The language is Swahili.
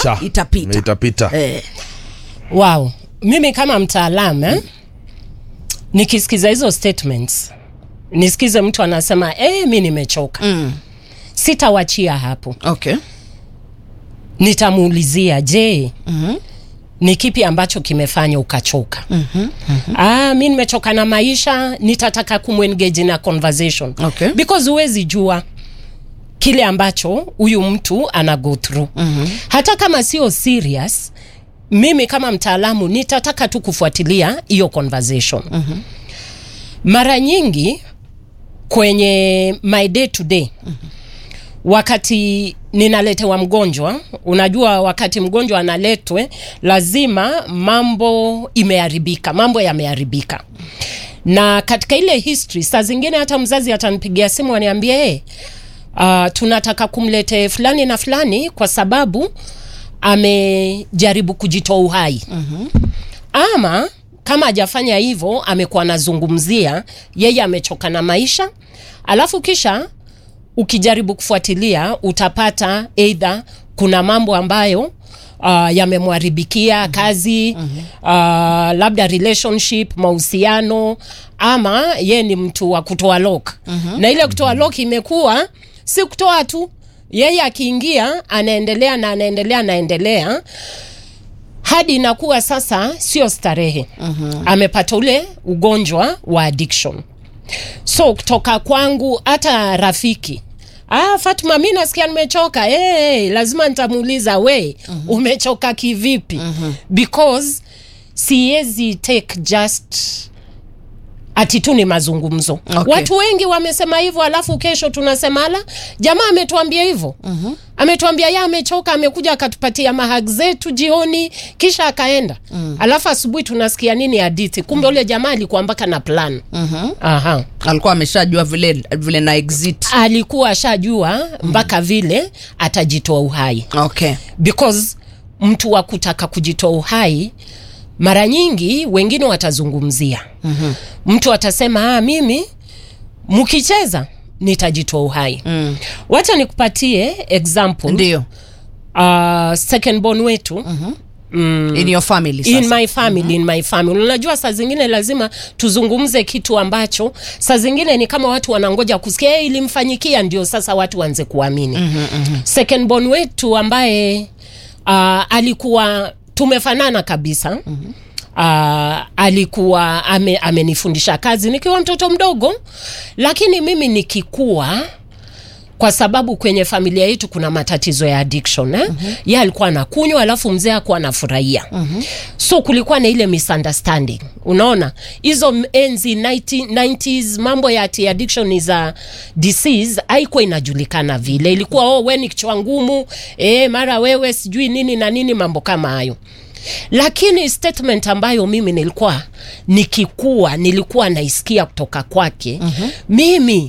itapita itapita itapita eh. wow mimi kama mtaalamu eh? nikisikiza hizo statements nisikize mtu anasema eh, mi nimechoka mm. sitawachia hapo okay nitamuulizia je Mhm. ni kipi ambacho kimefanya ukachoka mm-hmm, mm-hmm. ah, mi nimechoka na maisha nitataka kumwengage na conversation Okay. because huwezi jua kile ambacho huyu mtu ana go through mm-hmm. hata kama sio serious mimi kama mtaalamu nitataka tu kufuatilia hiyo conversation mm-hmm. mara nyingi kwenye my day to day mm-hmm. wakati ninaletewa mgonjwa unajua wakati mgonjwa analetwe lazima mambo imeharibika mambo yameharibika na katika ile history saa zingine hata mzazi atanipigia simu aniambie hey, uh, tunataka kumlete fulani na fulani kwa sababu amejaribu kujitoa uhai mm-hmm. ama kama hajafanya hivyo amekuwa anazungumzia yeye amechoka na maisha alafu kisha ukijaribu kufuatilia utapata eidha kuna mambo ambayo uh, yamemwharibikia mm-hmm. kazi mm-hmm. Uh, labda relationship mahusiano ama ye ni mtu wa kutoa lok mm-hmm. na ile kutoa lok imekuwa si kutoa tu yeye akiingia anaendelea na anaendelea anaendelea hadi inakuwa sasa sio starehe mm-hmm. amepata ule ugonjwa wa addiction so kutoka kwangu hata rafiki Ah, Fatuma, mi nasikia nimechoka. Hey, lazima nitamuuliza we, mm-hmm. umechoka kivipi? mm-hmm. because siwezi take just ati tu ni mazungumzo Okay. watu wengi wamesema hivyo alafu kesho tunasema ala jamaa ametuambia hivyo mm-hmm. ametuambia ye amechoka amekuja akatupatia mahag zetu jioni kisha akaenda mm. alafu asubuhi tunasikia nini hadithi kumbe ule jamaa alikuwa mpaka na plan Mhm. Aha. alikuwa ameshajua vile vile na exit alikuwa ashajua mpaka vile atajitoa uhai okay because mtu wa kutaka kujitoa uhai mara nyingi wengine watazungumzia mm-hmm. mtu atasema ah, mimi mkicheza nitajitoa uhai mm. wacha nikupatie example ndio uh, second born wetu mm-hmm mm. in your family in sasa my family mm-hmm. in my family unajua saa zingine lazima tuzungumze kitu ambacho saa zingine ni kama watu wanangoja kusikia hey, ilimfanyikia ndio sasa watu waanze kuamini mm-hmm, mm-hmm. second born wetu ambaye uh, alikuwa tumefanana kabisa mm-hmm. Uh, alikuwa ame, amenifundisha kazi nikiwa mtoto mdogo lakini mimi nikikua kwa sababu kwenye familia yetu kuna matatizo ya addiction eh? mm-hmm. ye alikuwa anakunywa alafu mzee akuwa anafurahia mm-hmm. so kulikuwa na ile misunderstanding unaona hizo m- enzi 90, 90s mambo ya ati addiction is a disease haikuwa inajulikana vile ilikuwa oh, we ni kichwa ngumu eh, mara wewe sijui nini na nini mambo kama hayo lakini statement ambayo mimi nilikuwa nikikua nilikuwa naisikia kutoka kwake mm-hmm. mimi